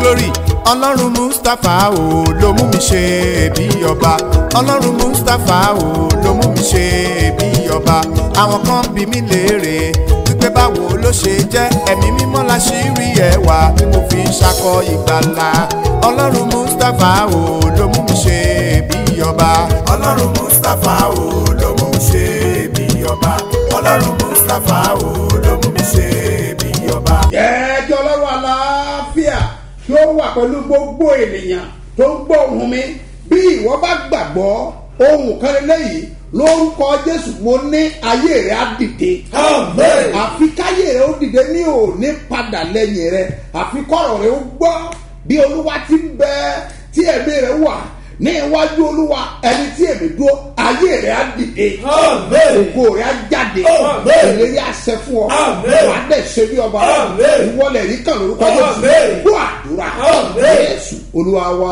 glory ọlọ́run mustapha o ló mú mi ṣe bí ọba ọlọ́run mustapha o ló mú mi ṣe bí ọba àwọn kan bí mi léèrè wípé báwo ló ṣe jẹ́ ẹ̀mí mímọ́ la ṣì rí ẹwà tí mo fi ń ṣakọ ìgbàlà ọlọ́run mustapha o ló mú mi ṣe bí ọba ọlọ́run mustapha o ló mú mi ṣe bí ọba ọlọ́run mustapha o ló mú mi ṣe bí ọba. jẹ́ kí ọlọ́run àlàáfíà kí ó wà pẹ̀lú gbogbo ènìyàn tó ń gbọ́ ohùn mi bí ìwọ bá gbàgbọ́ ohun kan lélẹ́yìí lórúkọ jésù mo ní ayé rẹ á dìde àfi káyé rẹ ó dìde ní òní padà lẹ́yìn rẹ àfi kọ́rọ̀ rẹ ó gbọ́ bí olúwa ti ń bẹ tí ẹ̀mí rẹ wà ní iwájú olúwa ẹni tí èmi dúró ayé rẹ á dìde ògo rẹ á jáde ìlérí àṣẹ fún ọ wàá dẹ̀ ṣe bí ọba ìwọlẹ̀ rí kan lórúkọ jésù gbọ́ àdúrà jésù olúwa wa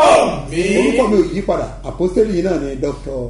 orúkọ mi ò yí padà àpọ́sítélì yìí náà ni dr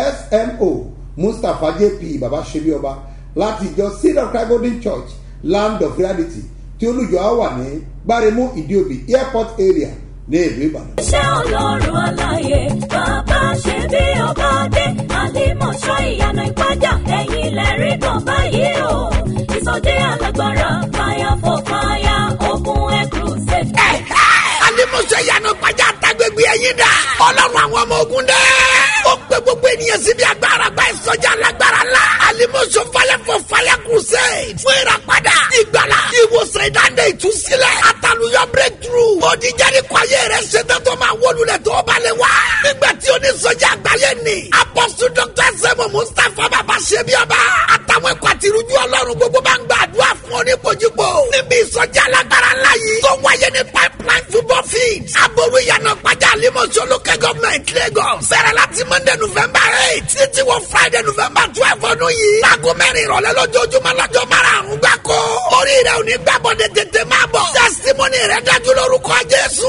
smo mustapha jp baba ṣebí ọba láti ìjọ seed of christ golden church land of reality tí olùjọ á wà ní gbáremú ìdíòbí airport area ní ìlú ìbàdàn. iṣẹ́ ọlọ́run aláyé bàbá ṣe bí ọba dé àlìmọ̀ṣọ́ ìyanu ìpájà ẹ̀yìn lẹ́rí kan báyìí o ìsọdẹ alágbára fire for fire ogun air crusade. alimuso yanu gbajà tagbegbe ẹyin dà ọlọ́run àwọn ọmọ ogun dẹ. ó pe gbogbo ènìyàn síbi agbára gba ìsọjà lágbára la alimuso falẹ fọ falẹ crusade fún ìràpadà ìgbàlá ìwòsàn ìdáǹdè ìtúsílẹ̀ àtàlùyọ breakthrough òdìjáde kwayé rẹ ṣetán tó máa wọlúlẹ̀ tó balẹ̀ wá. nígbà tí onísọjà àgbáyé ni apọ́sù dr sẹ́mu mustapha bàbá ṣebíọba àtàwọn ẹ̀kọ́ àtirújú ọlọ́run gbogbo bá ń gbàdúrà fún oníkojúgbò níbi ìsọjà alágbára ńlá yìí tó wáyé ní pipeline football field aboru ìyànà pàjá àlímọ̀ṣọ́ local government lagos sẹ̀rẹ̀ láti monday november eight títí wọ friday november twelve ọdún yìí láago mẹ́rin ìrọ̀lẹ́ lójoojúmọ́ lọ́jọ́ márùn-ún gbáko orí rẹ̀ ò ní gbàbọ̀dẹ̀ tètè máa bọ̀ testimony rẹ̀ dájú lórúkọ jésù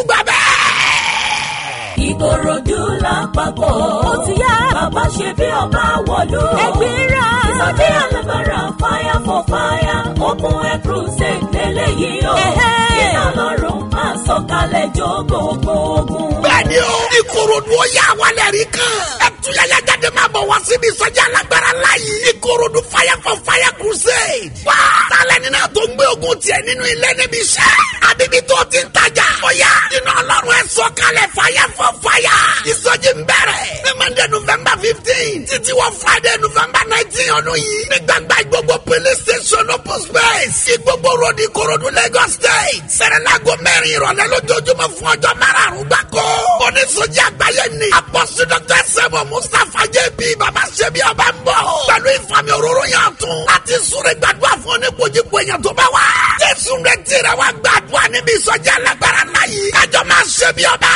gbàbẹ́ ìkòròdú lápapọ̀ ó ti yá bàbá ṣe bí ọba wọ̀lú. ẹgbẹ́ra ìsọdí alágbára fire for fire open air crusade lélẹ́yìí o. iná lọ́rùn máa sọ̀kalẹ̀ jó gbogbo ogun. bẹ́ẹ̀ni o ìkòròdú ó yà wálẹ̀ rí kan. ẹtúyàyà jáde máa bọ̀ wá síbi ìsọjí alágbára láàyè. ìkòròdú fire for fire crusade. wá tálẹ̀ nínú tó ń gbé ogun tiẹ̀ nínú ilé níbi iṣẹ́. àbíbí tó ti ń tajà. ọ̀yà iná ọlọ́run ẹ̀ sọ̀kalẹ̀ fire for fire. ìsọjí ń bẹ̀rẹ̀. ní monday november fifteen títí wọ friday november nineteen ọdún yìí. ní gbàgbá gbogbo police station open space. ìgbogbo road ìkòròdú lagos state. sẹ̀rẹ̀lágbó mẹ́rin ìrọ̀lẹ́ lójoojúmọ́ fún ọjọ́ márùn-ún gbáko. onísọjí àgbáyé ni. apọ́sí dr sẹ́mu mustapha jp baba ṣẹ́bi ọba ń bọ̀. pẹ̀lú ìfàmì òróró yàn tún. láti súnrẹ́ gbàdúrà fún oníkojúkọ èèyàn tó bá wà. jésù rẹ̀ tẹ̀rẹ̀ wá gbàdúrà níbi ìsọjí alágbára náà yìí. kájọ máa ṣẹ́bi ọba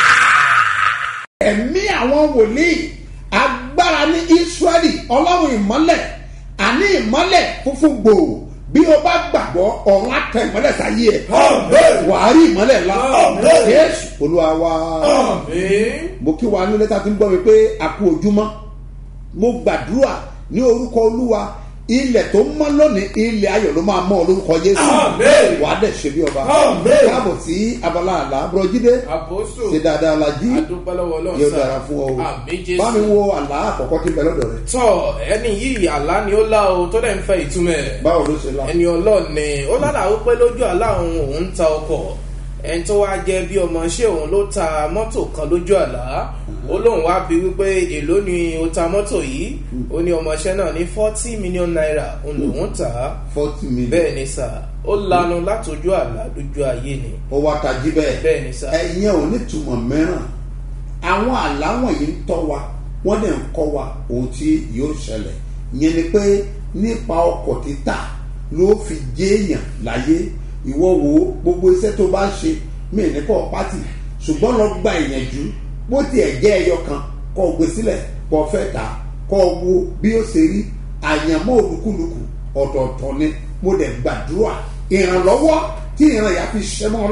ẹ̀mí àwọn wòlíì agbára ní israẹli ọlọ́run ìmọ́lẹ̀ àní ìmọ́lẹ̀ funfun gbòò bí o bá gbàgbọ́ ọ̀run àtẹ ìmọ́lẹ̀ sáyé ẹ̀ wàá rí ìmọ́lẹ̀ ńlá jésù olúwa wa mo kí wa ní lẹ́tà tí ń gbọ́ mi pé a kú ojúmọ́ mo gbàdúrà ní orúkọ olúwa ilẹ̀ tó mọ́ lónìí ilẹ̀ ayọ̀ ló máa mọ́ ọ lórúkọ jésù wàá dẹ̀ ṣe bí ọba káàbọ̀ sí abala àlá bùrọ̀jídé àpòsò ṣe dáadáa la jí adúpẹ́lọ́wọ́ ọlọ́run yóò sá. dára fún ọ o àmì jésù. bá mi wo àlá àkọ́kọ́ tí ń bẹ lọ́dọ̀ rẹ̀ tọ́ ẹni yìí àlá ni ó lá o tó dẹ̀ ń fẹ́ ìtumọ̀ ẹ̀. báwo ló ṣe la ẹni ọlọ́run ni ó lálàá wípé lójú àlá òun òun ń ta ọkọ̀ ẹni tó wáá jẹ́ bí ọmọ ṣé òun ló ta mọ́tò kan lójú àlá ó lóun wá bí wípé èló ni ó ta mọ́tò yìí ó ní ọmọọṣẹ́ náà ní forty million naira òun lòun tà á forty million bẹ́ẹ̀ ni sà ó lanu látọjú àlá lójú ayé ni ó wá tají bẹ́ẹ̀ bẹ́ẹ̀ ni sà. ẹ̀yìn ò ní túmọ̀ mìíràn àwọn àlá wọ̀nyí ń tọ́ wa wọ́n dẹ̀ ń kọ́ wa ohun tí yóò ṣẹlẹ̀ ìyẹn ni pé nípa ọkọ̀ títà ló fi jéèyàn láyé ìwọ wo gbogbo iṣẹ́ tó bá ṣe mí ní kọ́ pátì ṣùgbọ́n lọ gba ìyànjú bó tiẹ̀ jẹ́ ẹyọ kan kọ́ gbé sílẹ̀ kọ́ fẹ́ ta kọ́ wo bí ó ṣe rí àyànmọ́ olúkúlùkù ọ̀tọ̀ọ̀tọ̀ ni mo dẹ̀ gbàdúrà ìrànlọ́wọ́ tí ìran ìyá fi ṣẹ́ mọ́ lára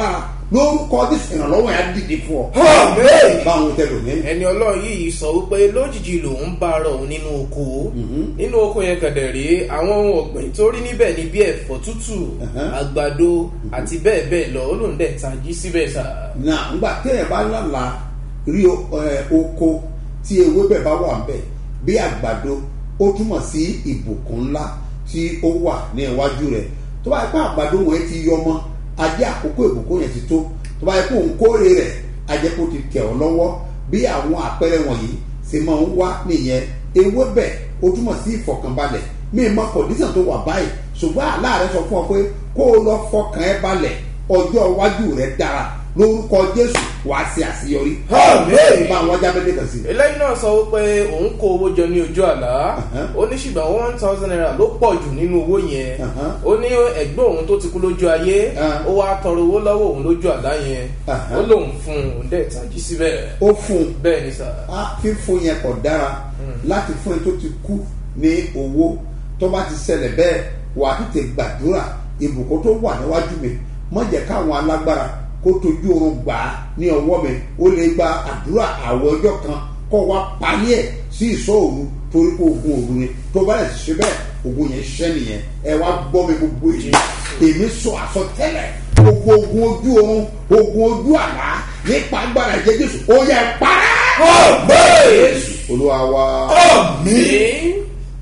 lórúkọ jésù ìrànlọ́wọ́ yẹn á dìde fún ọ. Àmín. báwọn tẹ lò ní. ẹni ọlọ́run yìí sọ wípé lójijì lòun bá ara òun nínú oko nínú oko yẹn kẹ̀dẹ̀ rí àwọn ohun ọ̀gbìn tó rí níbẹ̀ ní bí ẹ̀fọ́ tútù àgbàdo àti bẹ́ẹ̀ bẹ́ẹ̀ lọ ó lòun dẹ̀ tají síbẹ̀ sà. na ngbà téèyàn bá lálà rí o- ẹ, oko tí ewébẹ̀ bá wà ńbẹ̀ bí àgbàdo ó túmọ̀ sí ìbùkún ńlá tí ó wà ní iwájú rẹ̀ tó bá yẹ pé àgbàdo wọ̀nyí ti yọ ọmọ ajé àkókò ìbùkún yẹn ti tó tó bá yẹ pé òun kórè rẹ̀ ajẹ́ kó ti tẹ̀ ọ́ lọ́wọ́ bí àwọn àpẹẹrẹ wọ̀nyí ṣe máa ń wá nìyẹn ewébẹ̀ ó túmọ̀ sí ìfọ̀kànbalẹ̀ mí mọ kọ̀dísàn tó wà báyìí ṣùgbọ́n àlá rẹ sọ fún ọ pé kó o lọ fọkàn ẹ balẹ̀ ọjọ́ iwájú rẹ dára lórúkọ jésù wàá ṣe àṣeyọrí. Àmín. bá àwọn jábẹ́lẹ́ kan sí. eléyìí náà sọ wípé òun kó owó jọ ní ojú àlá ó ní ṣùgbọ́n one thousand naira ló pọ̀ jù nínú owó yẹn Uh-huh. ó ní ẹ̀gbọ́n òun tó ti kú lójú ayé Uh. ó wá tọrọ owó lọ́wọ́ òun lójú àlá yẹn Uh-huh. ó lóun fún un òun dẹ̀ tají síbẹ̀ ó fún un bẹ́ẹ̀ ni sà. á fífún yẹn kò dára láti fún ẹni tó ti kú ní owó tó bá ti ṣẹlẹ̀ bẹ́ẹ̀ wàá tètè gbàdúrà ìbùkún tó wà níwájú mi má jẹ́ káwọn alágbára kó tójú oorun gbà á ní ọwọ́ mi ó lè gba àdúrà àwọ̀ ọjọ́ kan kó wá parí ẹ̀ sí ìṣọ́ òru torí pé ogun òru ni tó bá lè ṣe bẹ́ẹ̀ ogun yẹn ṣẹ́ nìyẹn ẹ wá gbọ́ mi gbogbo èyí èmi sọ àsọtẹ́lẹ̀ gbogbo ogun ojú oorun ogun ojú àlá nípa agbára ìjẹ́ jésù ó yẹ parẹ́ jésù olúwa wa. mi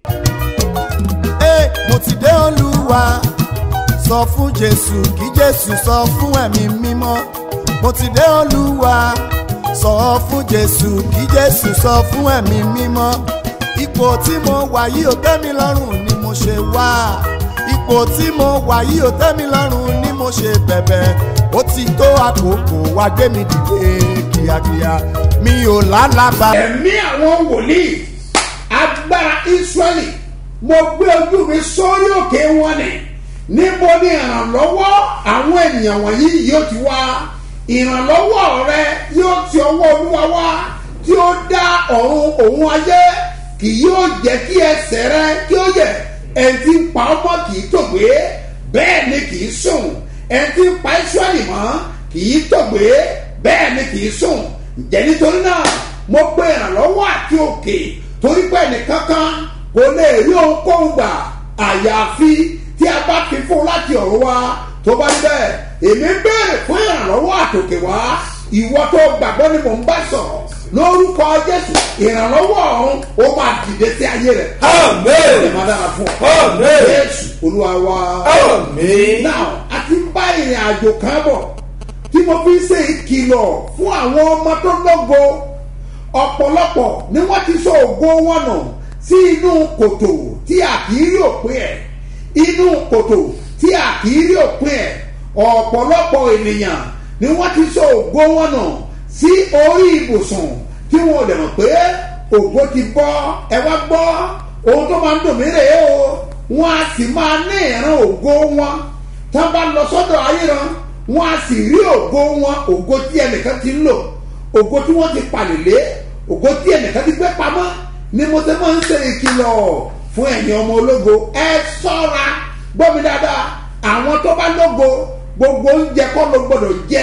Ẹ, mo ti dé olúwa sọ fún jésù kí jésù sọ fún ẹ̀mí mímọ́ mo ti dé olúwa sọ fún jésù kí jésù sọ fún ẹ̀mí mímọ́ ipò tí mo wà yìí ò tẹ́ mi lọ́rùn ni mo ṣe wá ipò tí mo wà yìí ò tẹ́ mi lọ́rùn ni mo ṣe bẹ̀bẹ̀ ó ti tó àkókò wá gbé mi dìde kíákíá mi ò lálàbà. ẹ̀mí àwọn wòlíì agbára israẹli mo gbé ojú mi sórí òkè wọn ni níbo ni ìrànlọ́wọ́ àwọn ènìyàn wọ̀nyí yóò ti wá ìrànlọ́wọ́ rẹ yóò ti ọwọ́ olúwa wá tí ó dá ọ̀run òun ayé kì yóò jẹ́ kí ẹsẹ̀ rẹ kí ó yẹ ẹni tí ń pa ọmọ kì í tògbé bẹ́ẹ̀ ni kì í sùn ẹni tí ń pa israẹli mọ́ kì í tògbé bẹ́ẹ̀ ni kì í sùn ǹjẹ́ nítorí náà mo gbé ìrànlọ́wọ́ àti òkè torí pé ẹnìkankan kò lè rí ohunkóhun gbà àyàfi tí a bá fi fún láti ọ̀run wá tó bá rí bẹ́ẹ̀ èmi ń béèrè fún ìrànlọ́wọ́ àtòkè wá ìwọ tó gbàgbọ́ ni mò ń bá sọ̀rọ̀ lórúkọ jésù ìrànlọ́wọ́ ọ̀run ó máa dìde sí ayé rẹ̀. Àmín. ẹ máa dára fún ọ. Àmín. jésù olúwa wa. Àmín. now a ti ń bá ìrìn àjò kan bọ̀ tí mo fi ń ṣe ìkìlọ̀ fún àwọn ọmọ tó lógo ọ̀pọ̀lọpọ̀ ni wọ́n ti sọ ògo wọn nù sí inú kòtò tí a kì í rí òpin ẹ̀ inú kòtò tí a kì í rí òpin ẹ̀ ọ̀pọ̀lọpọ̀ ènìyàn ni wọ́n ti sọ ògo wọn nù sí orí ibùsùn tí wọn ò lè mọ̀ pé ògo ti bọ́ ẹ wá gbọ́ ohun tó máa ń dùn mí rèé o wọn a sì máa ní ìran ògo wọn tá a bá lọ sọ́dọ̀ ayéran wọn a sì rí ògo wọn ògo tí ẹnìkan ti ń lò ògo tí wọ́n ti palẹ̀lé ògo tí ẹnìkan ti gbé pamọ́ ni mo ti máa ń ṣe ìkìlọ̀ fún ẹ̀yin ọmọ ológo ẹ sọ́ra gbọ́ mi dáadáa àwọn tó bá lógo gbogbo oúnjẹ kọ́ ló gbọ́dọ̀ jẹ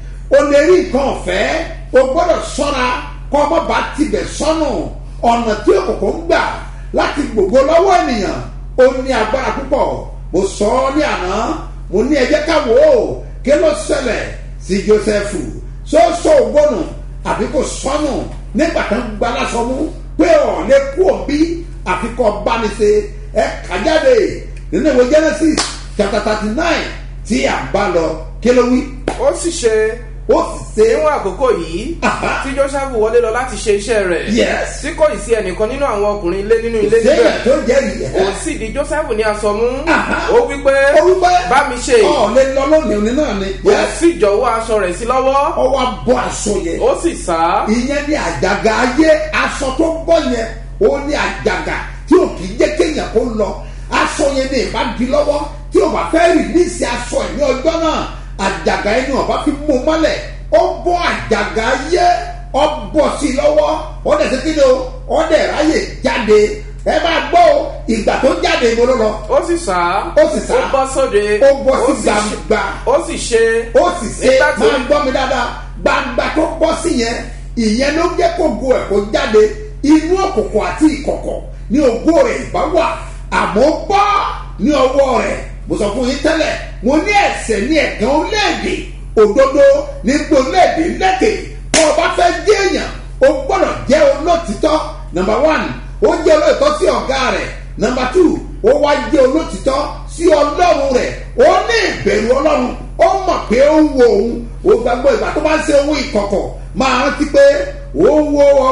o lè rí nǹkan ọ̀fẹ́ o gbọ́dọ̀ sọ́ra kọ́ ọmọ bá tibẹ̀ sọ́nù ọ̀nà tí òkùnkùn ń gbà láti gbogbo lọ́wọ́ ènìyàn ó ní agbára púpọ̀ mo sọ ọ́ ní àná mo ní ẹjẹ́ ká wò ó kí ló ṣẹlẹ̀ sí Jósẹ́fù sọ́sọ́ ògbónù àbí kò sọ́nù nígbà tó ń gba lásán mú pé ọ̀ lè kú òbí àfikọ́ báni ṣe ẹ kà jáde nínú ìwé Genesis chapter thirty nine tí à ń bá lọ kí ló wí ó sì ṣe ó sì ṣe níwọ̀n àkókò yìí Aha. tí joseph wọlé lọ láti ṣe iṣẹ́ rẹ̀ Yes. tí kò ì sí ẹnìkan nínú àwọn ọkùnrin ilé nínú ilé sẹ́yìn níbẹ̀ tó jẹ́rìí ẹ̀ òun sì di joseph ní aṣọ mú Aha. ó wí pé ó wí pé bá mi ṣe ọ̀ lè lọ lónìí òní náà ni ó sì jọ̀wọ́ aṣọ rẹ̀ sí lọ́wọ́ ọ wá bọ́ aṣọ yẹn ó sì sá ìyẹn ní àjàgà ayé aṣọ tó bọ́ yẹn ó ní àjàgà tí ò kì í jẹ́ kéèyàn kó lọ aṣọ yẹn ní ìbá di lọ́wọ́ tí ò bá fẹ́ rìlíìsì aṣọ ẹ̀ ní ọjọ́ náà àjàgà yẹn ni ọba fi mú un mọ́lẹ̀ ó bọ́ àjàgà ayé ọ bọ̀ sí i lọ́wọ́ ó dẹ̀ sí kíni o ó dẹ̀ ráyè jáde ẹ máa gbọ́ o ìgbà tó jáde jáde ìbò ló lọ ó sì sá Ó sì sá. ó bọ́ sóde ó bọ́ sí sì ṣe- gbangba ó sì ṣe ó sì ṣe nígbà tí máa ń gbọ́ mi dáadáa gbangba tó bọ́ sí yẹn ìyẹn ló jẹ́ kó go ẹ̀ kó jáde inú òkùnkùn àti ìkọ̀kọ̀ ní ògo rẹ̀ ìbá wà àmọ́ bọ́ ní ọwọ́ rẹ̀ mo sọ fún yín tẹ́lẹ̀ mo ní ẹ̀sẹ̀ ní ẹ̀gán orílẹ̀-èdè òdodo ní gbòlédè lẹ́kẹ̀ bó o bá fẹ́ jẹ́ èèyàn o gbọ́dọ̀ jẹ́ olótìtọ́ number one ó jẹ́ olótìtọ́ sí ọ̀gá rẹ̀ number two ó wá jẹ́ olótìtọ́ sí ọlọ́run rẹ̀ ó ní ìbẹ̀rù ọlọ́run ó mọ̀ pé ó ń wo òun ó gbàgbọ́ ìgbà tó bá ń ṣe owó ìkọ̀kọ̀ máa rántí pé ó ń wo ọ́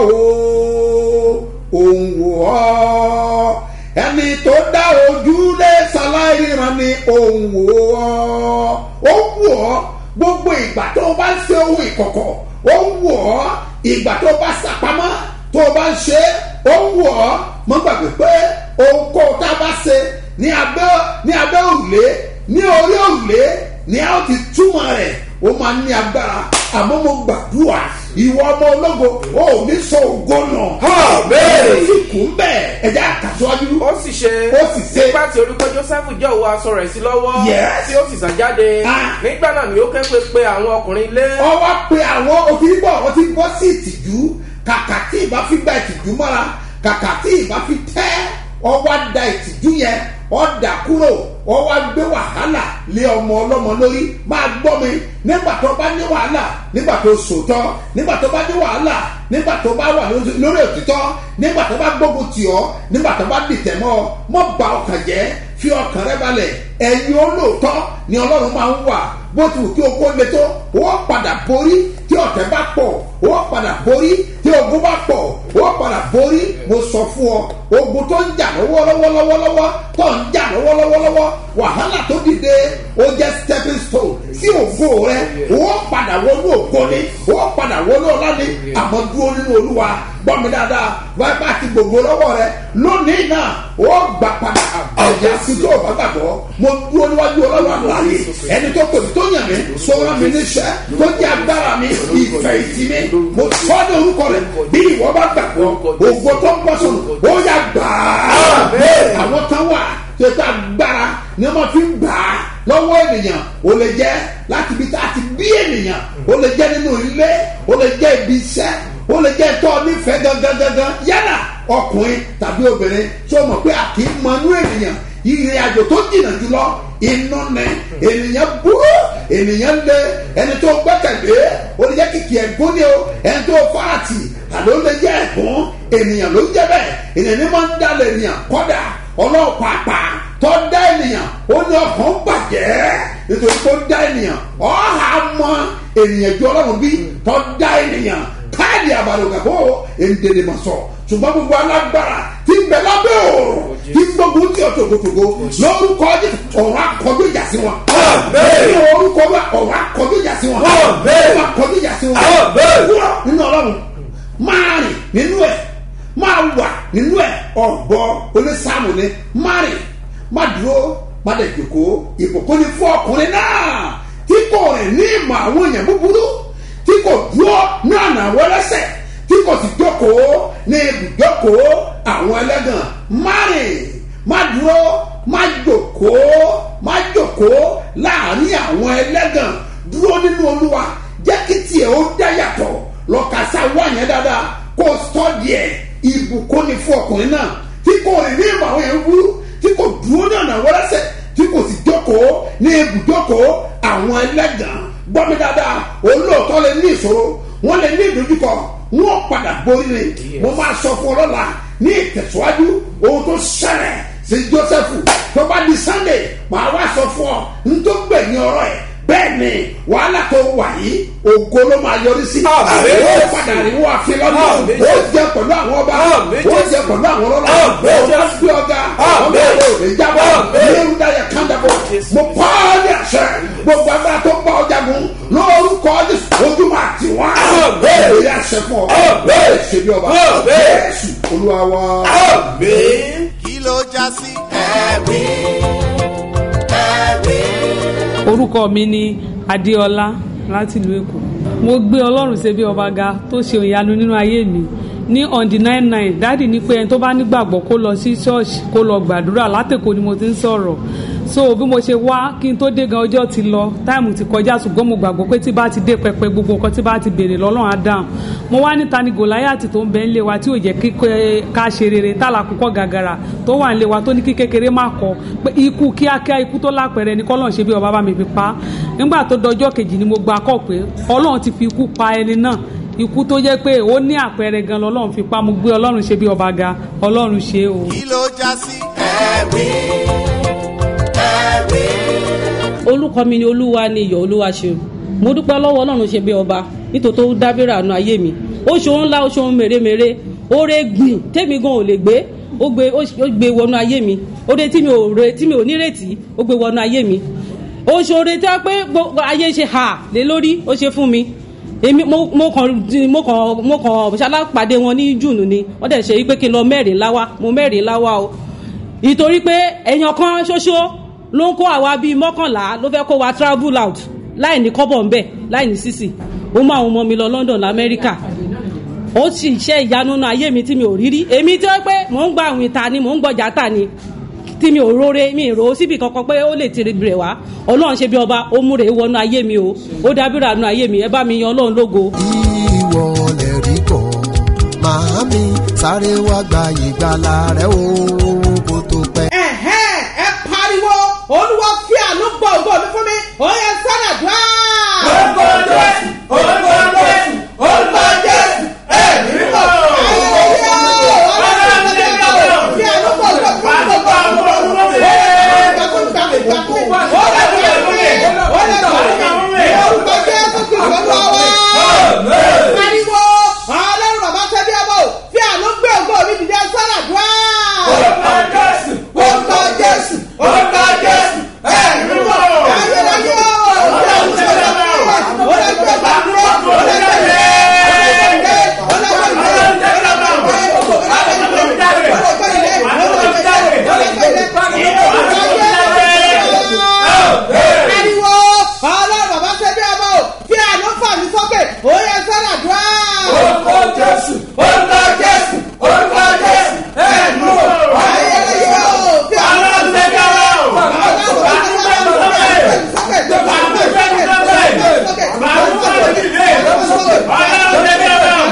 ó ń wo ọ́ ẹni tó dá ojúlé ṣaláìríran ni ó ń wo ọ́ ó ń wo ọ́ gbogbo ìgbà tó o bá ń ṣe owó ìkọ̀kọ̀ ó ń wo ọ́ ìgbà tó o bá ṣàpamọ́ tó o bá ń ṣe é ó ń wọ̀ ọ́ mọ́ gbàgbé pé ohunkóhun tá a bá ṣe ní abẹ́ ní abẹ́ òrùlé ní orí òrùlé ní a ó ti túmọ̀ rẹ̀ ó máa ní agbára àmọ́ mo gbàdúrà ìwọ ọmọ ológo ó ò ní sọ ògo náà Àmín. ó sì kú bẹ́ẹ̀ ẹ̀jẹ̀ àkàtúwájú ó sì ṣe Ó sì ṣe. nígbà tí orúkọ joseph jẹ́ òwò aṣọ rẹ̀ sí lọ́wọ́ Yes. tí ó sì sá jáde Ah. nígbà náà ni ó ké pé pé àwọn ọkùnrin ilé ọwọ́ pe àwọn òtítọ́ àwọn tí bọ́ sí ìtìjú kàkà tí ìbá fi gba ìtìjú mọ́ra kàkà tí ìbá fi tẹ́ ọwọ́ da ìtìjú yẹn ọ̀dà kúrò ọwọ́ gbé wàhálà lé ọmọ ọlọ́mọ lórí máa gbọ́ mi nígbà tó bá ní wàhálà nígbà tó sòótọ́ nígbà tó bá ní wàhálà nígbà tó bá wà lórí- lórí òtítọ́ nígbà tó bá gbógun tì ọ́ nígbà tó bá dìtẹ̀ mọ́ ọ mọ́ ba ọkàn jẹ́ fi ọkàn rẹ balẹ̀ ẹ̀yin olóòótọ́ ni ọlọ́run máa ń wà bó ti wù kí o kó le tó wọ́n padà borí tí ọ̀tẹ̀ bá pọ̀ wọ́n padà borí tí ogun bá pọ̀ wọ́n padà borí mo sọ fún ọ ogun tó ń jà lọ́wọ́lọ́wọ́lọ́wọ́ tó ń jà lọ́wọ́lọ́wọ́lọ́wọ́ wàhálà tó dìde ó jẹ́ stepping stone sí ògo rẹ wọ́n padà wọnú ògo ni wọ́n padà wọnú ọlá ni àmọ́ dúró nínú olúwa gbọ́ mi dáadáa wáyé bá ti gbogbo lọ́wọ́ rẹ lónìí náà ó gbà padà ẹ̀yà sí tó o bá gbàgbọ́ mo dúró níwájú ọlọ́run àlàyé ẹni tó pèmí tó yàn mí sọ́ra mi níṣẹ́ tó jẹ́ agbára mi ìfẹ́ ìtì mi mo sọ́ ní orúkọ rẹ̀ bí ìwọ bá gbàgbọ́ ògo tó ń bọ́ sọ̀rọ̀ ó yà gbà á àwọn kan wà tó ta agbára ni wọ́n fi ń gbà á lọ́wọ́ ènìyàn ó lè jẹ́ láti ibi tá a ti bí ènìyàn ó lè jẹ́ nínú ilé ó lè jẹ́ ibi iṣẹ́ ó lè jẹ́ tọ́ nífẹ̀ẹ́ gangan gangan yálà ọkùnrin tàbí obìnrin tó mọ̀ pé a kì í mọ inú ènìyàn ìrìn àjò tó jìnnà jùlọ inú ni ènìyàn burú ènìyàn lé ẹni tó gbẹ́kẹ̀lé ó lè jẹ́ kìkì ẹ̀gbọ́n ni o ẹni tó farati àló lè jẹ́ ẹ̀gbọ́n ènìyàn ló ń jẹ́ bẹ́ẹ̀ ènìyàn ní máa ń dalẹ̀ ènìyàn kọ́dà ọlọ́pàá tó dá ènìyàn ó ní ọkàn bàjẹ́ nítorí tó dá ènìyàn ọ̀hà mọ ènìyàn ju ọlọ́run bí tó dá ènìyàn káàdì àbàlùkàkọ́ èndèdè mọ̀ sọ ṣùgbọ́n gbogbo alágbára ti ń bẹ lábẹ́ òòrùn ti ń gbógun tí ọ̀tọ̀ gbogbo lórúkọ Jésù ọ̀rọ̀ akọjú ìjà sí wọn. ní orúkọ wa ọ̀rọ̀ akọjú ìjà sí wọn. ọ̀rọ̀ akọjú ìjà sí wọn. wúrọ̀ nínú ọlọ́run máa rìn nínú ẹ̀ máa wà nínú ẹ̀ ọ̀gbọ́ onísàmù ni máa rìn má dúró má dẹ̀ jòkó ìbùkún ni fún ọkùnrin náà tí kò rìn ní ìmọ̀ àwọn èèyàn búburú tí kò dúró ní ọ̀nà àwọn ẹlẹ́sẹ̀ tí kò sì jókòó ní ibùjókòó àwọn ẹlẹ́gàn má rìn má dúró má jókòó má jókòó láàrin àwọn ẹlẹ́gàn dúró nínú olúwa jẹ́ kí tiẹ̀ ó dá yàtọ̀ lọ́kàsá wà yẹn dáadáa kó sọ́ọ̀dì ẹ̀ ìbùkún ni fún ọkùnrin náà tí kò rìn ní ìmọ̀ àwọn èèyàn búburú tí kò dúró ní ọ̀nà àwọn ẹlẹ́sẹ̀ tí kò sì jókòó ní ibùjókòó àwọn ẹlẹ́gàn gbọ́ mi dáadáa olóòótọ́ lè ní ìṣòro wọ́n lè ní ìdojúkọ wọ́n padà borí ni mo máa sọ fún ọ lọ́la ní ìtẹ̀síwájú ohun tó ṣẹlẹ̀ sí joseph tó bá di sunday màá wá sọ fún ọ n tó gbẹ̀yìn ọ̀rọ̀ ẹ̀ bẹ́ẹ̀ ni wàhálà tó wà yìí ògo ló máa yọrí sí Àmín. ó padà rí wọn àfi lọ́dún Àmín. ó jẹ pẹ̀lú àwọn ọba Àmín. ó jẹ pẹ̀lú àwọn ọlọ́lá ó Àmín. bá gbé ọgá ọmọ Àmín. rẹ ò lè jábọ̀ Àmín. ní ìrúdáyà kándàbọ̀ mo pa á ní àṣẹ gbogbo agbára tó pa ọjà gun lórúkọ Jésù ojú máa tì wọ́n Àmín. èyí àṣẹ fún ọ Àmín. ṣe bí ọba Àmín. Jésù olúwa wa. àmín. kí ló já sí ẹ̀rí ẹ̀rí. orúkọ mi ni adéọlá láti ìlú èkó mo gbé ọlọ́run ṣe bí ọba ga tó ṣe ìyanu nínú ayé mi ní on the nine nine dáàdì ní pé ẹni tó bá nígbàgbọ́ kó lọ sí ṣọ́ọ̀ṣì kó lọ gbàdúrà látẹ̀kọ́ ni mo ti ń sọ̀rọ̀ so bí mo ṣe wá kí n tó dé gan ọjọ́ ti lọ táìmù ti kọjá ṣùgbọ́n mo gbàgbọ́ pé tí bá ti dé pẹpẹ gbogbo nǹkan tí bá ti béèrè lọ́lọ́run á dáhùn mo wá níta ni gòláyàtì tó ń bẹ ńlé wa tí ò jẹ́ kíkẹ́ ká ṣe rere tálà kúkọ́ gàgàrà tó wà ńlé wa tó ní kí kékeré má kọ pé ikú kíákíá ikú tó lápẹ̀rẹ̀ ni kọ́lọ́run ṣe bí ọba bá mi fi pa á nígbà tó dọjọ́ kejì ni mo gba kọ́ pé ọlọ́run ti fi ikú pa ẹni náà ikú tó jẹ́ pé ó ní àpẹẹrẹ gan lọ́lọ́run fi pa mo gbé ọlọ́run ṣe bí ọba ga ọlọ́run ṣe é o. kí ló já sí ẹ̀rí ẹ̀rí. orúkọ mi ni olúwa ni iyọ̀ olúwa ṣe mo dúpẹ́ lọ́wọ́ ọlọ́run ṣe bí ọba nítorí tó dábìrì àánú ayé mi ó ṣe ohun ńlá ó ṣe ohun mèremère oore gbìn tèmi gan ò lè gbé ó gbé ó gbé wọnú ayé mi oore tí mi ò re tí mi ò nírètí ó gbé wọnú ayé mi ó ṣe oore tí wọ́n pé gbogbo ayé ṣe hà lé lórí ó ṣe fún mi èmi mo mo kàn mo kàn mo kàn ṣalápàdé wọn ní june ni wọ́n dẹ̀ ṣe yí pé kí n lọ mẹ́rin láwá mo mẹ́rin láwá o ìtorí pé èèyàn kan ṣoṣo ló ń kó àwa bíi mọ́kànlá ló fẹ́ kó wa travel out láì ní kọ́bọ̀ ń bẹ̀ láì ní sísì ó mú àwọn ọmọ mi lọ london lamẹ́ríkà ó sì ṣe ìyanu náà ayé mi tí mi ò rí rí èmi tí ó pé mò ń gba àwìn ta ni mò ń gbọjà ta ni tí mi ò róore mi ì rò ó síbi kankan pé ó lè tiri rẹ̀ wá ọlọ́run ṣe bí ọba ó múre wọnú ayé mi o ó dábìrà nú ayé mi ẹ bá mi yan ọlọ́run lógo. ìwọ lè rí kọ́ màámi sáré wá gba ìgbàlà rẹ o kó tó pẹ́. ẹ̀hẹ́n ẹ pariwo olúwa fi àánú gbọ́ ògbó mi fún mi ó yẹ sọ́nà dùá. orúkọ jésù orúkọ jésù orúkọ jésù ẹ̀mí mímọ́. ayẹyẹ o ọlọ́run ṣe bí ọba fi àánú gbọ́ ògbó mi fún mi gbọ́ ògbó mi fún mi. gbàgbọ́ gbàgbọ́ gbàgbọ́ ó lè fi àánú mi ó lè fi àánú mi orúkọ jésù kìí sọ́nà wa. pariwo ọlọ́run bàbá ṣe bí ọba o fi àánú gbé ògbó mi dìde sọ́nà dùá. orúkọ jésù orúkọ jésù orúkọ jésù ẹ̀mí mímọ́. ayẹyẹ o ọlọ́run ṣe bí ọba o ó lè fi àánú mi ó lè fi àánú mi. Ariwo ọlọ́run bàbá ṣe bí ọmọ o fi àánú fà mí sókè ó yẹ sọ́nà dùá. Orúkọ Jésù orúkọ Jésù orúkọ Jésù ẹ̀mú ayẹyẹ o fi àánú fà mí sókè. Ọlọ́run bàbá ṣe bí ọmọ o fi àánú fà mí sókè. Àánú fà mí sókè. Àánú fà mí sókè. Àánú fà mí sókè.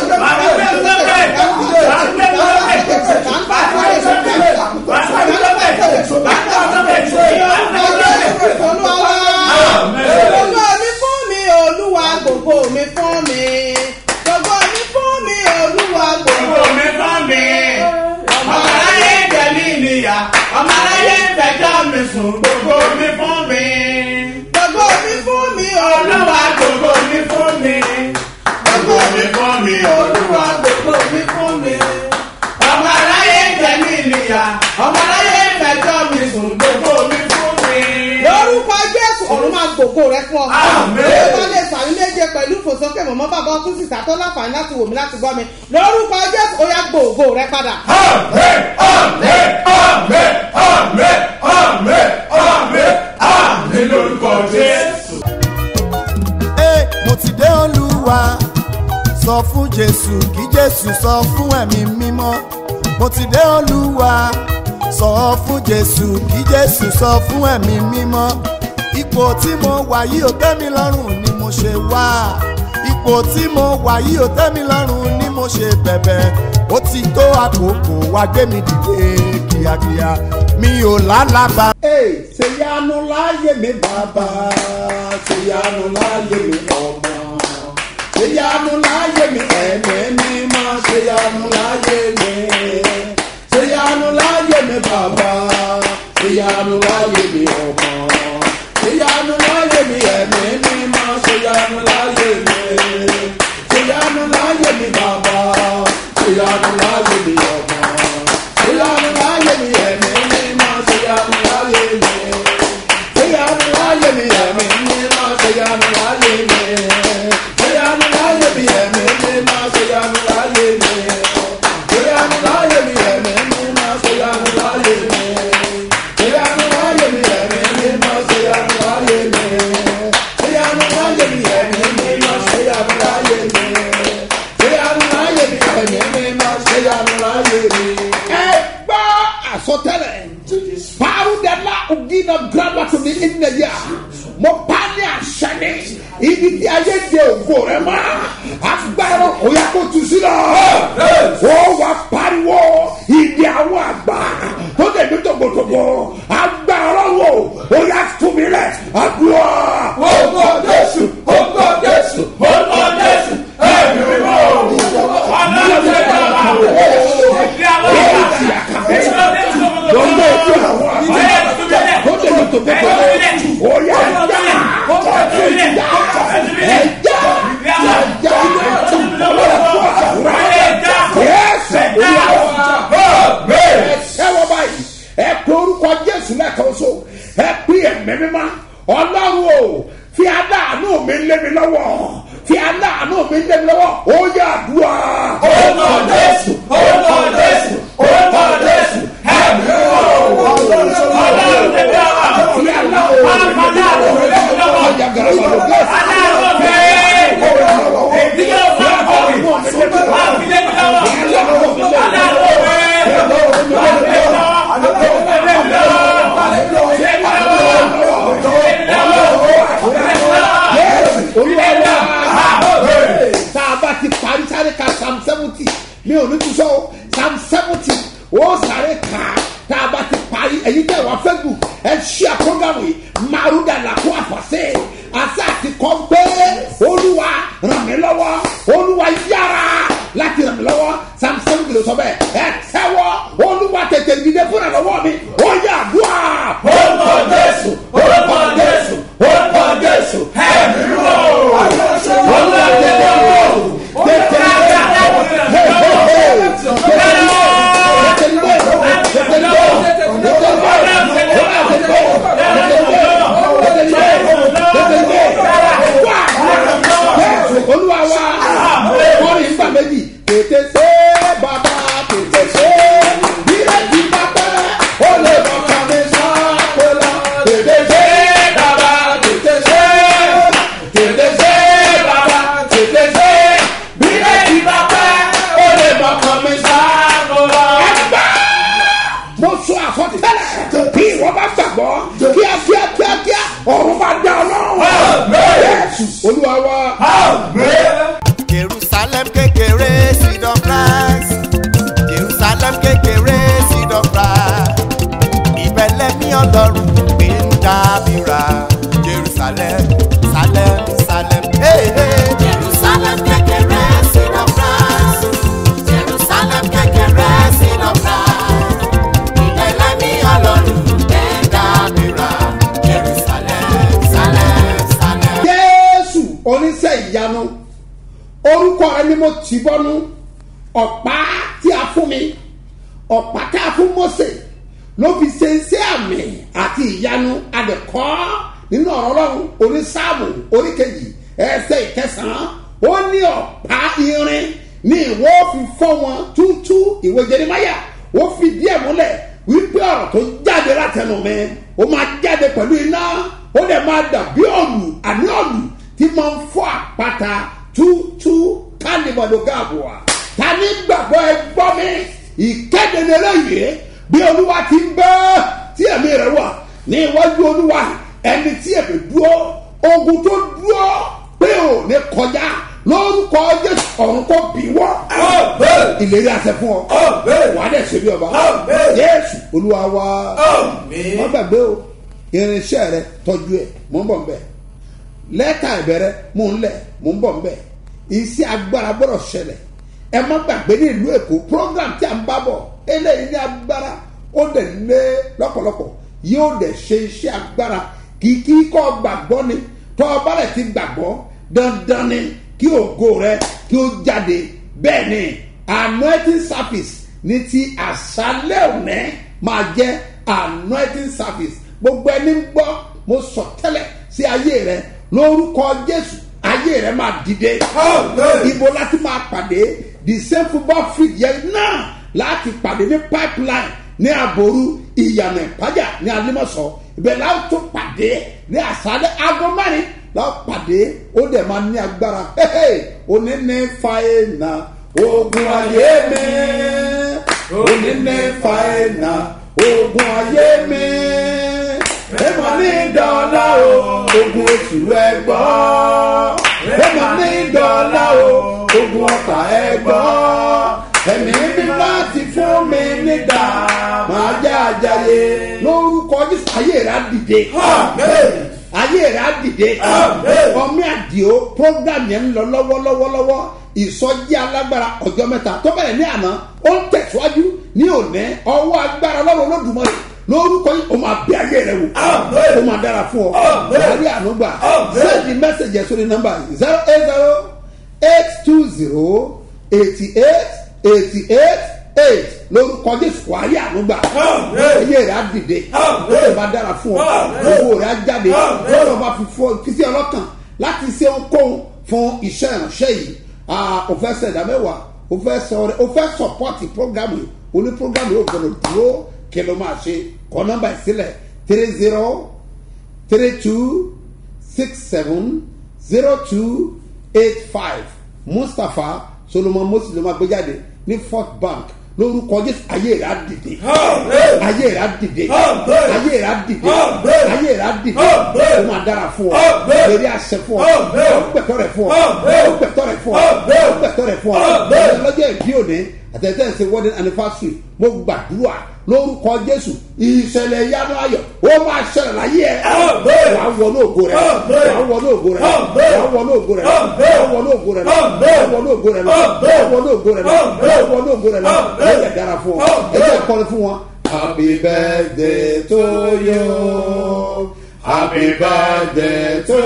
Gbogbo mi fún mi, Olúwa, gbogbo mi fún mi. Gbogbo mi fún mi, Olúwa, gbogbo mi fún mi. Ọmọ aráyé jẹ mí níyà, ọmọ aráyé fẹjọ́ mi sùn, gbogbo mi fún mi. Gbogbo mi fún mi, Olúwa, gbogbo mi fún mi. Gbogbo mi fún mi, Olúwa, gbogbo mi fún mi. Ọmọ aráyé jẹ mí níyà, ọmọ aráyé fẹjọ́ mi sùn, gbogbo mi fún mi. Lórúkọ Jésù, ọ̀run máa gbòkó rẹ fún ọ. Àmín. Bí o bá lè sàmì méje pẹ̀lú ìfòsókè mọ̀mọ́ bàbá ọtún sísà tó láǹfààní láti wò mí láti gbọ́ mi. Lórúkọ Jésù, ó yá gbòògbò rẹ padà. Ẹ, mo ti dé olúwa sọ fún jésù kí jésù sọ fún ẹ̀mí mímọ́ mo ti dé olúwa sọ fún jésù kí jésù sọ fún ẹ̀mí mímọ́ ipò tí mo wà yìí ò tẹ́ mi lọ́rùn ni mo ṣe wá ipò tí mo wà yìí ò tẹ́ mi lọ́rùn ni mo ṣe bẹ̀bẹ̀ ó ti tó àkókò wá gbé mi dìde kíákíá mi ò lálàbà. Ee, ṣèyanu láyé mi bàbá, ṣèyanu láyé mi ọmọ, ṣèyanu láyé mi ẹ̀mí mímọ́, ṣèyanu láyé mi, ṣèyanu láyé mi bàbá, ṣèyanu láyé mi ọmọ, ṣèyanu láyé mi ẹ̀mí mímọ́, ṣèyanu láyé mi, ṣèyanu láyé mi bàbá, ṣèyanu láyé mi ọmọ, ṣèyanu láyé mi ẹ̀mí mímọ́, ṣèyanu láyé mi, ṣèyanu láyé mi ẹ̀mí mímọ́, ṣèyanu láyé mi, ṣèyanu láyé mi ẹ̀mí mímọ́, ṣèyanu láyé mi, ṣèyanu láyé mi ẹ̀mí mímọ́, ṣèyanu láyé mi, ṣèyanu láyé mi ẹ̀mí mímọ́, ṣèyanu láyé mi, àsọtẹ́lẹ̀ parudala ogina graba to mi ìnẹyà mo pa ní àṣẹ ni ibi tí ayé de ògo rẹ mọ agbára òyà kò tù sí lọ ó wà pariwo ìdí àwọn àgbà tó dẹbi tògbòtògbò agbára wo òyà tún mi lẹ àdúrà. Orúkọ Jésù, orúkọ Jésù, orúkọ Jésù, ẹ̀mí mímọ́. Ọlọ́run ṣe dá wa. Ìdí àwọn ọ̀gá. lọ́nà ètò àwọn àgbà tó dẹbi tògbòtògbò òyà ẹja ọtún ìjà ẹja ẹja yẹsẹ ẹ wọ báyìí ẹ pé orúkọ jésù lẹ́ẹ̀kan so ẹ pé ẹ̀mí mímá ọlọ́run o fi aláàánú mi lé mi lọ́wọ́ fi aláàánú mi lé mi lọ́wọ́ ó yà àdúrà. Orúkọ Jésù, orúkọ Jésù, orúkọ Jésù, ẹ̀mí mímọ́. Ọlọ́run ṣe dá wa. fi aláàánú mi lé mi lọ́wọ́ ọjà gàràbà ló gé ẹsẹ̀. olúwa tá a bá ti parí sáré ka psalm seventy mi ò ní tún sọ o psalm seventy ó sáré ka tá a bá ti parí èyí tẹ̀ wá facebook ẹ ṣí àkóńgàwé maruda làkó àfọ̀sẹ́ àti àti kọ́ pé olúwa ràn mí lọ́wọ́ olúwa yára láti ràn mí lọ́wọ́ psalm seventy ló sọ bẹ́ẹ̀ ẹ tẹ́wọ́ olúwa tètè dìde fúnra lọ́wọ́ mi ó yà dùà. Orúkọ Jésù, orúkọ Jésù, orúkọ Jésù, ẹ̀mí mímọ́. olúwa tètè dìde tètè olúwa wa kọrin nígbà méjì tètè ṣe bàbá tètè ṣe ìrètí bàbá ó lè bọ̀kàn mi sápẹ́lá tètè ṣe bàbá tètè ṣe tètè ṣe bàbá tètè ṣe ìrètí bàbá ó lè bọ̀kàn mi sápẹ́lá. ẹgbẹ́ mo sọ àfọ̀tẹ́lẹ̀ bí ìwọ bá gbàgbọ́ kíákíá kíákíá ọ̀run bá dá ọ lọ́rùn. Jésù olúwa wa. jerusalem kékeré seed of rice jerusalem kékeré seed of rice ìbẹ̀lẹ̀ ní ọlọ́run gbé ń dábìrà jerusalem salem salem. Hey, hey. jerusalem kékeré seed of rice jerusalem kékeré seed of rice ìbẹ̀lẹ̀ ní ọlọ́run gbé ń dábìrà jerusalem salem salem. jésù oníṣẹ́ ìyanu orúkọ rẹ ni mo tì bọ́nú ọ̀pá tí a fún mi ọ̀pá tí a fún mose ló fi ṣe iṣẹ́ àmì àti ìyanu adẹ̀kọ́ nínú ọ̀rọ̀ ọlọ́run onísáàmù oríkejì ẹsẹ̀ ìkẹsàn-án ó ní ọ̀pá irin ní ìwọ fi fọ́ wọn tútú ìwé jẹnìmáyà ó fi díẹ̀ múlẹ̀ wípé ọ̀rọ̀ tó jáde látẹnu mi ó máa jáde pẹ̀lú iná ó dẹ̀ máa dàbí ọ̀lù àní ọ̀lù tí máa ń fọ́ àpáta tútú kálíbọ̀dù gáàbùà ta ní gbàgbọ́ ẹ gbọ́ mi ìkéde lélẹ́yìí bí olúwa ti ń bẹ́ tí ẹ̀mí rẹ̀ wà ní iwájú olúwa ẹni tí ẹ̀mí dúró ogun tó dúró pé ò ní kọjá lórúkọ jésù ọ̀run kò bí wọ́ ìlérí àṣẹ fún ọ wà á dẹ̀ ṣe bí ọba jésù olúwa wa wọ́n gbàgbé o irinṣẹ́ rẹ tọ́jú ẹ̀ mọ́ ń bọ̀ ń bẹ̀ lẹ́tà ìbẹ̀rẹ̀ mò ń lẹ̀ mò ń bọ̀ ń bẹ̀ iṣẹ́ agbára gbọ́dọ̀ ṣẹlẹ̀ ẹ má gbàgbé ní ìlú èkó program tí a ń bá bọ̀ eléyìí ní agbára ó dẹ̀ lé lọ́pọ̀lọpọ̀ yóò dẹ̀ ṣe iṣẹ́ agbára kìkì kọ́ gbàgbọ́ ni tọ́ ọba rẹ̀ ti gbàgbọ́ dandan ni kí ògo rẹ kí ó jáde bẹ́ẹ̀ ni anointing service ní ti àṣálẹ̀ òní máa jẹ́ anointing service gbogbo ẹni ń gbọ́ mo sọ tẹ́lẹ̀ sí ayé rẹ lórúkọ jésù ayé rẹ máa dìde ibo láti máa pàdé the same football field yẹn náà láti pàdé ní pipeline ní àbòrú ìyànà ìpájà ní alimọ̀sọ ibẹ̀ la ó tún pàdé ní àṣálẹ̀ aago mẹ́rin la ó pàdé ó dẹ̀ máa ní agbára òní ní fàáyé ogun ayé mi òní ní fàáyé ogun ayé mi èèmọ̀ ní dọ́là o ogun oṣù ẹgbọ́ èèmọ̀ ní dọ́là o ogun ọ̀tà ẹgbọ́ ẹ̀mí mi láti fún mi nígbà máa jẹ́ àjàyè lórúkọ jésù ayé rẹ̀ á dìde ayé rẹ̀ á dìde ọmọ àdìo program yẹn ń lọ lọ́wọ́lọ́wọ́lọ́wọ́ ìsọjí alágbára ọjọ́ mẹ́ta tó bẹ̀rẹ̀ ní àná ó ń tẹ̀síwájú ní òní ọwọ́ agbára lọ́wọ́ olódùmarè lórúkọ yìí o máa bẹ ayé rẹ wò o máa dára fún ọ wàhálì ànúgbà sẹ́ẹ̀dì mẹ́sẹ̀gì ẹ̀ sórí nọ́mbà zero eight zero eight two zero eighty eight eighty eight eight lórúkọ jésù wàhálì ànúgbà ayé rẹ á dìde ó lè máa dára fún ọ owó rẹ á jáde lọ́dọ̀ bá fi fọ kìsì ọlọ́kàn láti ṣe ohunkóhun fún iṣẹ́ ìránṣẹ́ yìí o fẹ́ sẹ̀dá mẹ́wàá o fẹ́ sọ̀rọ̀ o fẹ́ sọ̀pọ̀tì programu yìí o ní programu yìí o gbọdọ̀ dúró kí ló máa ṣe kọ́ nọ́mbà ìsílẹ̀ three zero three two six seven zero two eight five mustapha solomon moses ló máa gbé jáde ní fort bank lórúkọ jésù ayé rà dìde ayé rà dìde ayé rà dìde ayé rà dìde ó máa dára fún ọ lórí àṣẹ fún ọ ó gbẹtọ rẹ fún ọ ó gbẹtọ rẹ fún ọ ó gbẹtọ rẹ fún ọ lọ́jọ́ ìbí òní àtẹ̀tẹ̀ ṣe wedding anniversary mo gbàdúrà lórúkọ jésù ìṣẹ̀lẹ̀ ìyanu ayọ̀ ó máa ṣẹlẹ̀ láyé ẹ̀ wàá wọnú ògo rẹ̀ wàá wọnú ògo rẹ̀ wàá wọnú ògo rẹ̀ wàá wọnú ògo rẹ̀ wàá wọnú ògo rẹ̀ wàá wọnú ògo rẹ̀ wàá wọnú ògo rẹ̀ ó yẹ dára fún ọ ẹ jẹ́ kọ́ni fún wọn. happy birthday to you happy birthday to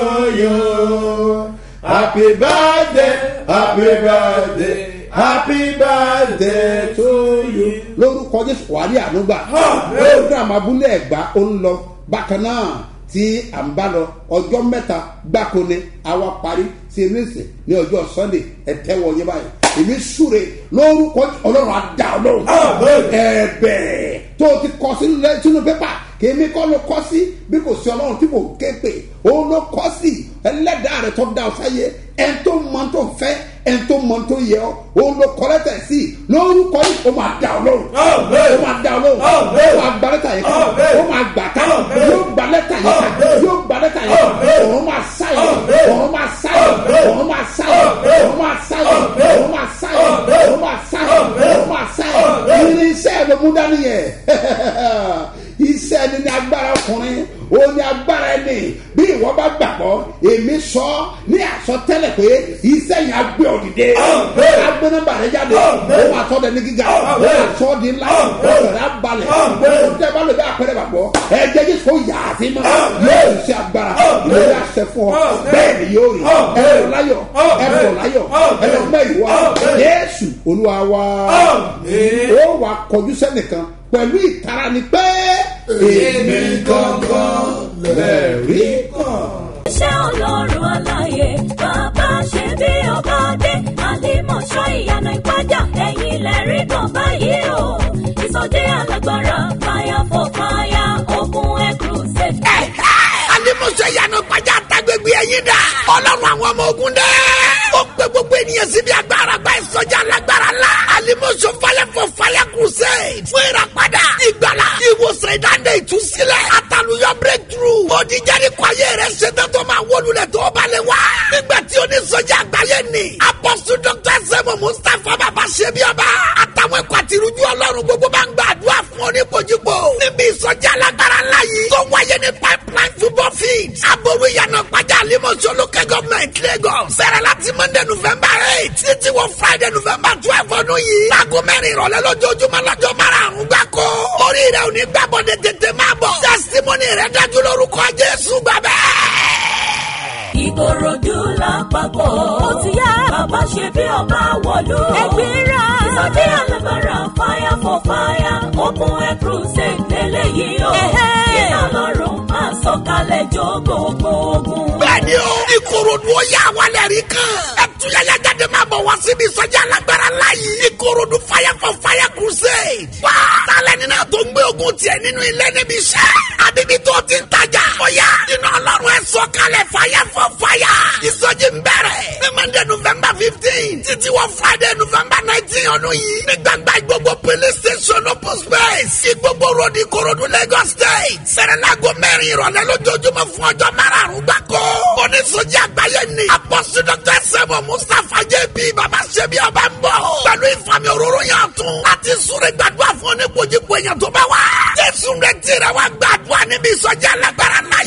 you happy birthday happy birthday happy birthday to you. lórúkọ jésù wàhálì ànúgbà program abúlé ẹ̀gbá ó ń lọ bákan náà tí à ń bá lọ ọjọ́ mẹ́ta gbáko ni àwa parí sí inú ìsìn ní ọjọ́ sunday ẹ̀tẹ́wọ̀ yẹn báyìí èmi súre lórúkọ ọlọ́run adá ọlọ́run ẹ̀bẹ̀ tó o ti kọ sínú lẹ́- sínú pépà kèémí kọ́ ló kọ́ sí bí kò sí ọlọ́run tí kò ké pè òun ló kọ́ sí ẹlẹ́dàá rẹ̀ tó dá ọ sáyé ẹn tó mọ tó fẹ́ ẹn tó mọ tó yẹ ọ òun ló kọ́ lẹ́tà sí lórúkọ yìí ó máa dá ọlọ́run ó máa dá ọlọ́run ó máa gba lẹ́tà yẹn ká ó máa gbà ká yóò gba lẹ́tà yẹn ká yóò gba lẹ́tà yẹn ká òun máa sáyẹ òun máa sáyẹ òun máa sáyẹ òun máa sáyẹ òun máa sáyẹ òun máa sáyẹ òun máa sáyẹ irinṣẹ́ ló mú dání yẹn iṣẹ́ ẹni ní agbára ọkùnrin ó ní agbára ẹni bí ìwọ bá gbàgbọ́ èmi sọ ní àsọtẹ́lẹ̀ pé iṣẹ́ yẹn agbé òdìdé agbé nọ́mbà rẹ jáde ó máa tọ́ dẹni gíga ó máa tọ́ di ńlá ó sọ̀rọ̀ abalẹ̀ ó tẹ́ bá lè bá àpẹẹrẹ gbàgbọ́ ẹ̀jẹ̀ jésù kò yà á sí mọ́ yóò ṣe agbára ìlera ṣẹ fún ọ bẹ́ẹ̀ ni yóò rí ẹ̀rọ láyọ̀ ẹ̀rọ láyọ̀ ẹ̀rọ mẹ́rin wá jésù olúwa wá ó wà kọjú sẹ́nìkan pẹ̀lú ìtara ni pé èmi gangan lẹ́rìí kan. iṣẹ́ ọlọ́run aláyé bàbá ṣe bí ọba dé àlìmọ̀ṣọ́ ìyanu ìpájà ẹ̀yìn lẹ́rìí kan báyìí o ìsọjí alágbára fire for fire ogun air crusade. alimuso yanu gbajà tagbegbe ẹyin dà ọlọ́run àwọn ọmọ ogun dẹ́. ó pe gbogbo ènìyàn síbi agbára gba ìsọjí alágbára la alimuso falẹ fọ falẹ crusade fún ìràpadà ìgbàlá ìwòsàn ìdáǹdè ìtúsílẹ̀ àtàlùyọ breakthrough òdìjáde kọ ayé rẹ ṣetán tó máa wọlúlẹ̀ tó balẹ̀ wá. nígbà tí onísọjí àgbáyé ni apọ́sù dr sẹ́mu mustapha bàbá ṣẹ́bi ọba àtàwọn ẹ̀kọ́ àti irújú ọlọ́run gbogbo bá ń gbàdúrà fún oníbojúbò níbi ìsọjí alágbára ńlá yìí tó wáyé ní pipeline football field aboru ìyànà pàjá àlímọ̀ṣọ́ local government lagos bẹ̀rẹ̀ láti monday november eight títí wọ friday november twelve ọdún yìí láago mẹ́rin ìrọ̀lẹ́ lójoojúmọ́ lọ́jọ́ márùn-ún gbáko orí rẹ̀ ò ní gbàbọ̀dẹ̀ tètè máa bọ̀ testimony rẹ̀ dájú lórúkọ jésù gbàgbẹ́ ìkòròdú lápapọ̀ ó ti yá bàbá ṣe bí ọba wọ̀lú. ẹgbẹ́ra ìsọjí alágbára fire for fire open air crusade lélẹ́yìí o. iná lọ́rùn máa sọ̀kalẹ̀ jó gbogbo ogun. bẹ́ẹ̀ni o ìkòròdú ó yà wálẹ̀ rí kan. ẹtúyẹyẹ jáde máa bọ̀ wá síbi ìsọjí alágbára láàyè. ìkòròdú fire for fire crusade. wá tálẹ̀ nínú tó ń gbé ogun tiẹ̀ nínú ilé níbi iṣẹ́. bíbí tó ti ń tajà. ó yá iná ọlọ́run ẹ̀ sọ kalẹ̀ fàyà fọ fàyà. ìsọjí ń bẹ̀rẹ̀. ní monday november fifteen títí wọ friday november nineteen ọdún yìí. ní gbàgbà gbogbo police station open space. ìgbogbo road ìkòròdú lagos state. sẹ̀rẹ̀lágo mẹ́rin ìrọ̀lẹ́ lójoojúmọ́ fún ọjọ́ márùn-ún gbáko. onísọjí àgbáyé ni. apọ́sí dr sẹ́wọ̀n mustapha jp baba ṣẹ́bi ọba ń bọ̀. pẹ̀lú ìfàmì òróró yàn tún. láti súnrẹ́ gbàdúrà fún oníkojúkọ èèyàn tó bá wà. jésù rẹ̀ tẹ̀rẹ̀ wá gbàdúrà níbi ìsọjí alágbára náà